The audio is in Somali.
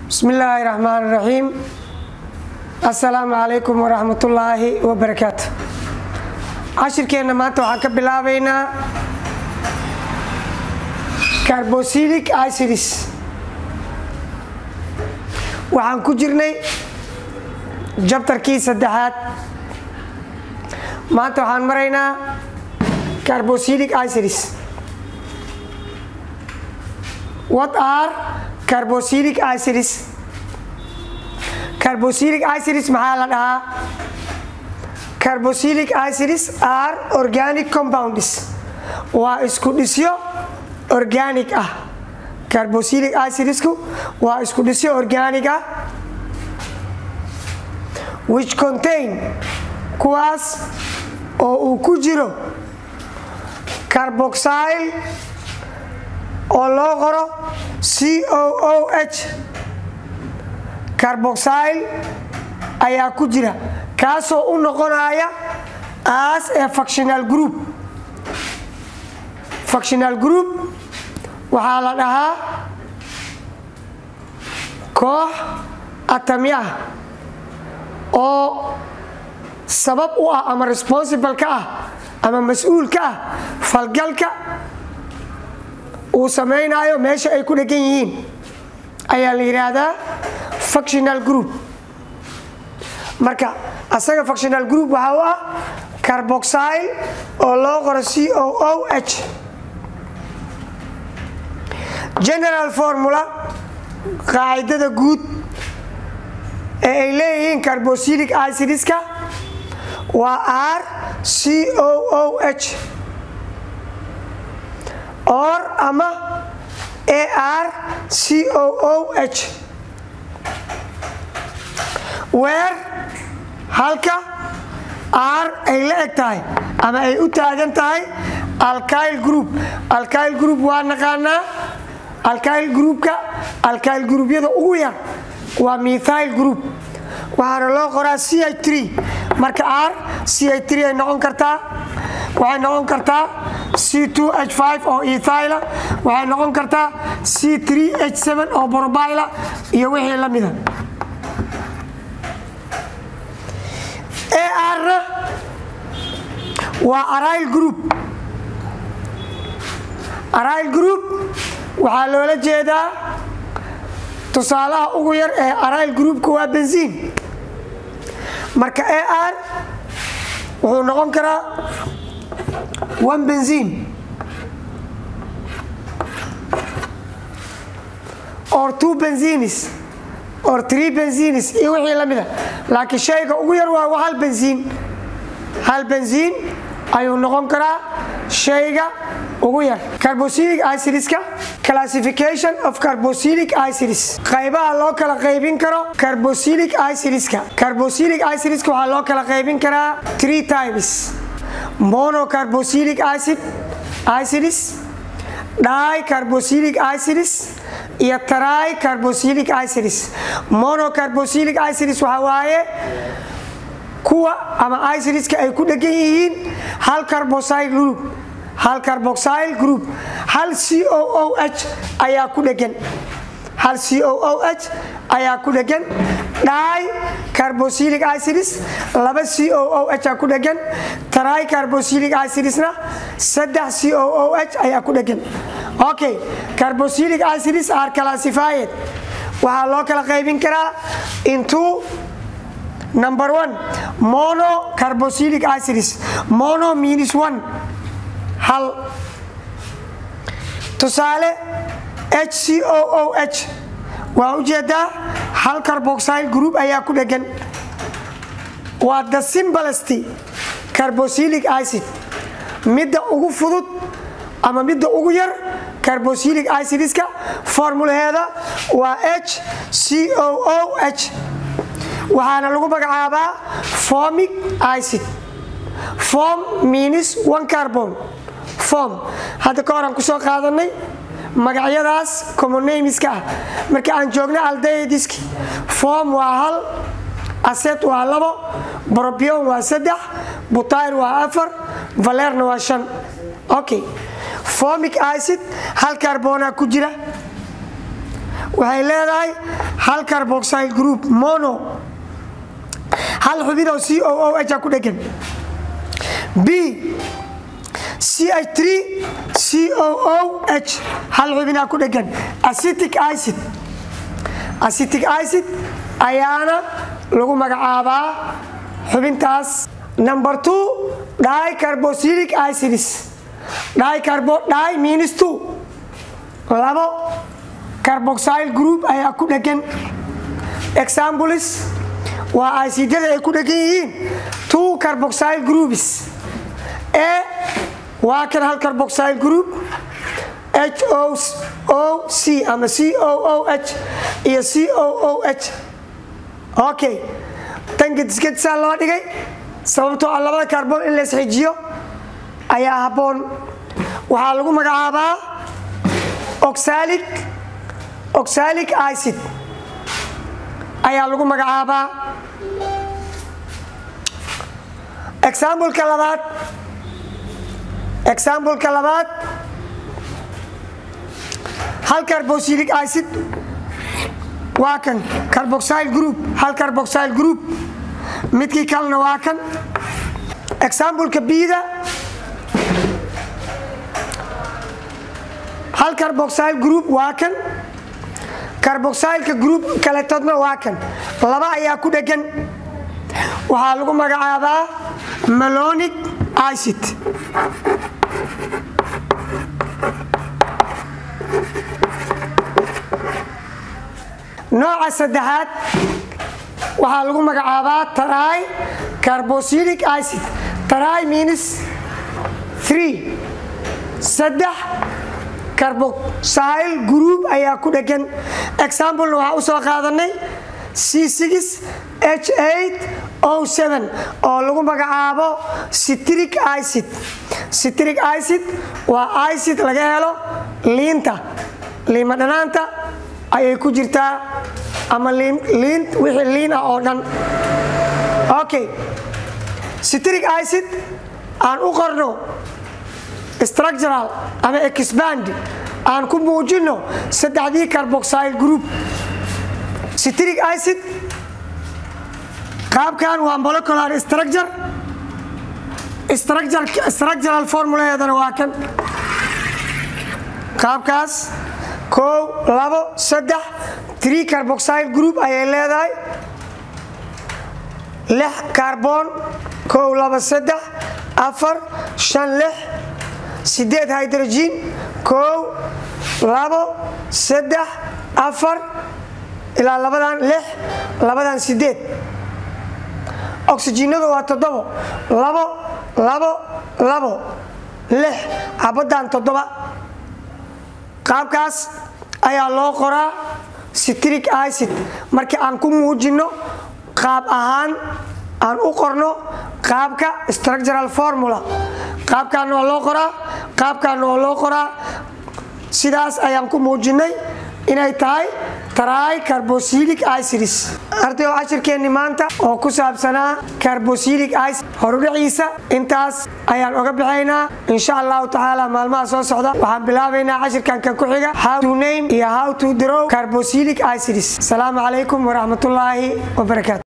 bismi illaahi raxmaan raxiim assalaamu calaykum waraxmatullaahi wabarakaatu cashirkeenna maanta waxaan ka bilaabaynaa carbosilic icidis waxaan ku jirnay jabtarkii saddexaad maanta waxaan maraynaa carbosilic icidis what are carbosilic icidis carbosilic icidis maxaa la dhahaa carbosilic icidis are organic compounds waa isku dhisyo organic ah carbosilic icidisku waa isku dhisyo organic ah which contain kuwaas oo uu ku jiro carboxyl oo loo qoro c o o h carboxyl ayaa ku jira kaasoo u noqonaya as a factional group factional group waxaa la dhahaa koox atami ah oo sabab u ah ama responsible ka ah ama mas-uul ka ah falgalka uu samaynayo meesha ay ku dhegan yihiin ayaa la yidhaahdaa factional group marka asaga factional group waxaa u ah carboxyl oo loo qoro c o o h general formula qaacidada guud ee ay leeyihiin carbosilic icidska waa r c o o h or ama ar c o o h weer halka r ay la eg tahay ama ay u taagan tahay alkyl group alkyl group waa naqaanaa alkyl groupka alkyl groubyada ugu yar waa methyl group waxaana loo qoraa c h marka r c h ay noqon kartaa waxay noqon kartaa c h oo ethyla waxay noqon kartaa c h oo borbyla iyo wixii la mida arna waa aryl group aryl group waxaa loola jeedaa tusaalaha ugu yar ee aryl groupka waa benziin marka ar wuxuu noqon karaa one benziin or two benzinis or three benzinis iyo wixii la mida laakiin shayga ugu yar waa hal benziin hal benziin ayuu noqon karaa shayga ugu yar carbosilic icidska classification of carbosilic icidis qaybaha loo kala qaybin karo carbosilic icidska carbosilic icidska waxaa loo kala qaybin karaa three types monocarbosilic acid icidis dicarbosilic icidis iyo try carbosilic icidis monocarbosilic icidis waxaa waaye kuwa ama icidska ay ku dhegan yihiin hal carboxyl group hal carboxyl group hal c o o h ayaa ku dhegan hal c o o h ayaa ku dhegan dhi carbosilic icidis laba c o o h aa ku dhegan try carbosilic icidisna saddex c o o h ayaa ku dhegan okay carbosilic icidis are classified waxaa loo kala qaybin karaa into number one mono carbosilic icidis mono means one hal tusaale h c o o h waa ujeedaa hal carboxyl group ayaa ku dhegan waa the simbalest carbosilic icid midda ugu fudud ama midda ugu yar carbosilic icidska formulaheeda waa h c o o h waxaana lagu magacaabaa formic icid form means one carbon form hadda ka horaan kusoo qaadanay magacyadaas commonamiska ah marka aan joogna aldaydiski form waa hal aset waa labo brobion waa saddex butayr waa afar valerna waa shan okay formic icid hal carbona ku jira waxay leedahay hal carboxyl group mono hal xubin oo c o o h ku dhegan b ch3 c o o h hal xubinaa ku dhegan acitic icid acitic icid ayaana lagu magacaabaa xubintaas number two dicarboxylic acids dicarbo di minus two labo carboxyl group ayaa ku dhegan examples waa acidada ay ku dhegan yihiin two carboxyl groups e waa kan hal carboxyl group h o o c ama c o o h iyo c o o h okay tan gedisgedisaa loo dhigay sababtoo ah labada carbon in lays xijiyo ayaa habboon waxaa lagu magacaabaa oxalic oxalic icid ayaa lagu magacaabaa exambleka labaad exambleka labaad hal carboxylic icid waa kan carboxyl group hal carboxyl group midkii kalena waa kan exambleka bida hal carboxyl group waa kan carboxylka group kaletoodna waa kan laba ayaa ku dhegan waxaa lagu magacaabaa malonic icid nooca saddexaad waxaa lagu magacaabaa taray carboxylic icid taray minus three saddex carboxyl group ayaa ku dhegan examplena waxaa u soo qaadanay c h o oo lagu magacaabo citric icid citric icid waa icid laga helo liinta liima dhanaanta ayay ku jirtaa ama liin wixii liin ah oo dhan okay citric icid aan u qorno structural ama expand aan ku muujino saddexdii carboxyl group citric icid qaabkan waa molecular structure structural formulaheedana waa kan qaabkaas kow labo saddex tree carboxyl group ayay leedahay lix carbon kow labo saddex afar shan lix sideed hydrogen kow labo saddex afar ilaa labadan lix labadan sideed oxygenadu waa toddobo labo labo labo lix xabaddan toddoba qaabkaas ayaa loo qoraa citric icid markii aan ku muujinno qaab ahaan aan u qorno qaabka structural formula qaabkaana waa loo qoraa qaabkaana waa loo qoraa sidaas ayaan ku muujinnay inay tahay try carboxylic acids ardayo cashirkeenni maanta oo ku saabsanaa carboxylic acid horudhaciisa intaas ayaan oga bixaynaa insha allahu tacaala maalmaha soo socda waxaan bilaabaynaa cashirkan kan ku xiga how to name iyo how to draw carboxylic acids asalaamu calaykum waraxmatullaahi wabarakaatu